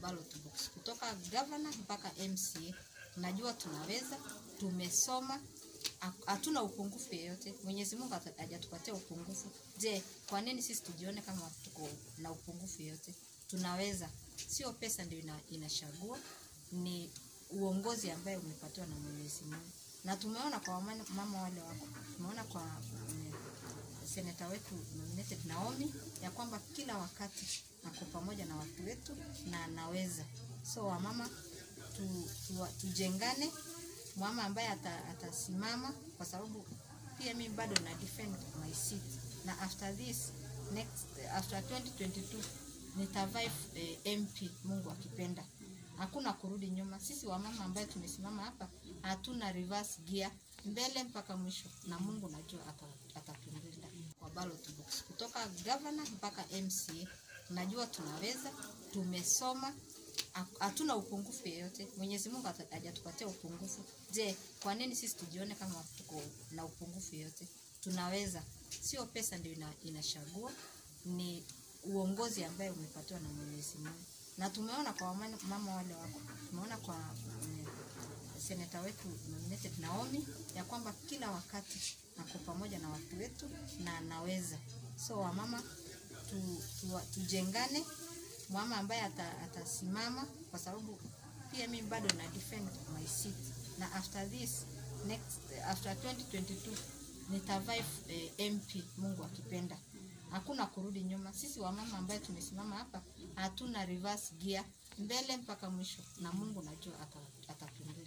ballot box kutoka governor mpaka MCA. Najua tunaweza, tumesoma, ha- hatuna upungufu yeyote. Mwenyezi Mungu hata- hajatupatia upungufu. Je, kwa nini sisi tujione kama tuko na upungufu yeyote? Tunaweza. Sio pesa ndio ina, inachagua, ni uongozi ambaye umepatiwa na Mwenyezi Mungu. Na tumeona kwa wamama mama wale wako, tumeona kwa mm, seneta wetu nominated Naomi ya kwamba kila wakati ako pamoja na watu wetu na anaweza. So wamama tu, tu, tujengane, mama ambaye ata, atasimama kwa sababu pia mimi bado na defend my seat na after this next after 2022 nitavive eh, MP Mungu akipenda. Hakuna kurudi nyuma. Sisi wamama ambaye tumesimama hapa hatuna reverse gear, mbele mpaka mwisho, na Mungu najua ata- atatulinda kwa ballot box kutoka governor mpaka MCA. Najua tunaweza, tumesoma, ha- hatuna upungufu yeyote. Mwenyezi Mungu hata- hajatupatia upungufu. Je, kwa nini sisi tujione kama tuko na upungufu yeyote? Tunaweza. Sio pesa ndio ina, inachagua, ni uongozi ambaye umepatiwa na Mwenyezi Mungu. Na tumeona kwa wamama mama wale wako, tumeona kwa mm, seneta wetu nominated Naomi ya kwamba kila wakati ako pamoja na watu wetu na anaweza. So wamama tu, tu, tujengane, mama ambaye ata, atasimama kwa sababu pia mimi bado na defend my seat na after this next after 2022 nitavive eh, MP Mungu akipenda. Hakuna kurudi nyuma. Sisi wamama ambaye tumesimama hapa hatuna reverse gear, mbele mpaka mwisho, na Mungu najua ata- atatulinda.